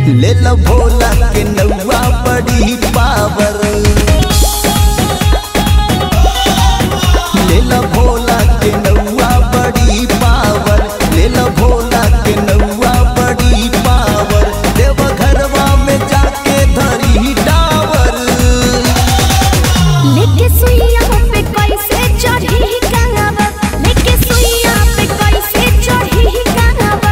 ले लो भोला के नौआ बड़ी पावर ले लो भोला के नौआ बड़ी पावर ले लो भोला के नौआ बड़ी पावर देव घरवा में जाके धरी डावर लेके सुइया पे कैसे चढ़ी कांगावर लेके सुइया पे कैसे चढ़ी कांगावर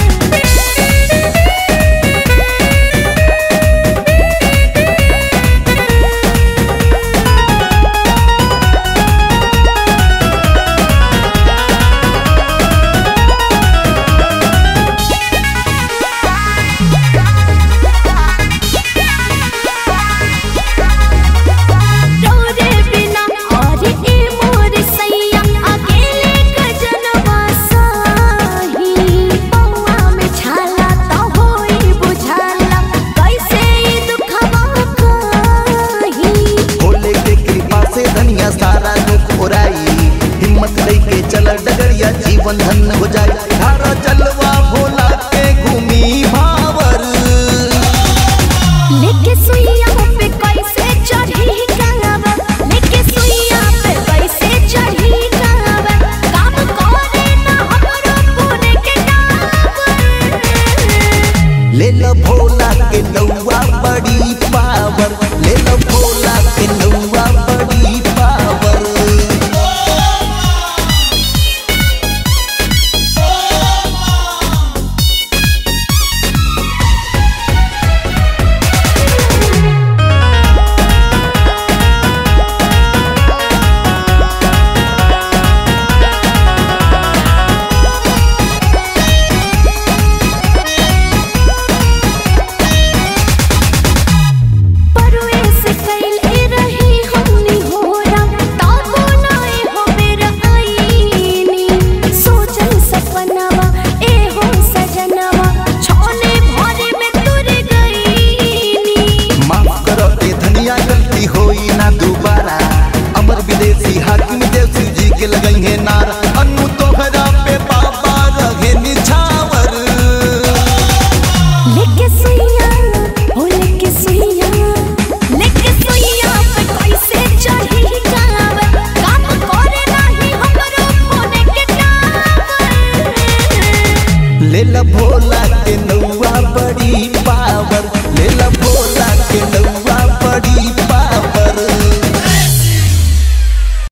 तोरे बिना और ए मोर सैया अकेले गजनवा साही पौआ में छाला तो होई बुझाला कैसे ई दुखवा कही भोले के कृपा से धनिया सारा दुख उड़ाई हिम्मत लेके चल डगरिया जीवन धन्य हो जाए धारा चलवा भोला के घूमी भावर लेके सुइया पे कैसे चढ़ी कांगावर लेके सुइया पे कैसे चढ़ी कांगावर काम करे ना हमरो पुणे के डाबर ले लो भोला के नौआ बड़ी पावर ले लो भोला के नौआ बड़ी पावर परुए से कैले रही हमनी होरा ताबो नाए हो मेरा आईनी सोचल सपनावा ए हो सजनवा छोले भरे में तुर गईनी माफ करो ए धनिया गलती होई ना दोबारा अमर विदेशी हाकिम देव जी के लगई है नार अनु तोहरा पे बाबा रहे निछावर लेके सुइया हो लेके सुइया लेके सुइया पे कैसे चढ़ी कांवर काम करे नाही हमरो पुणे के डाबर ले लो भोला के नौआ बड़ी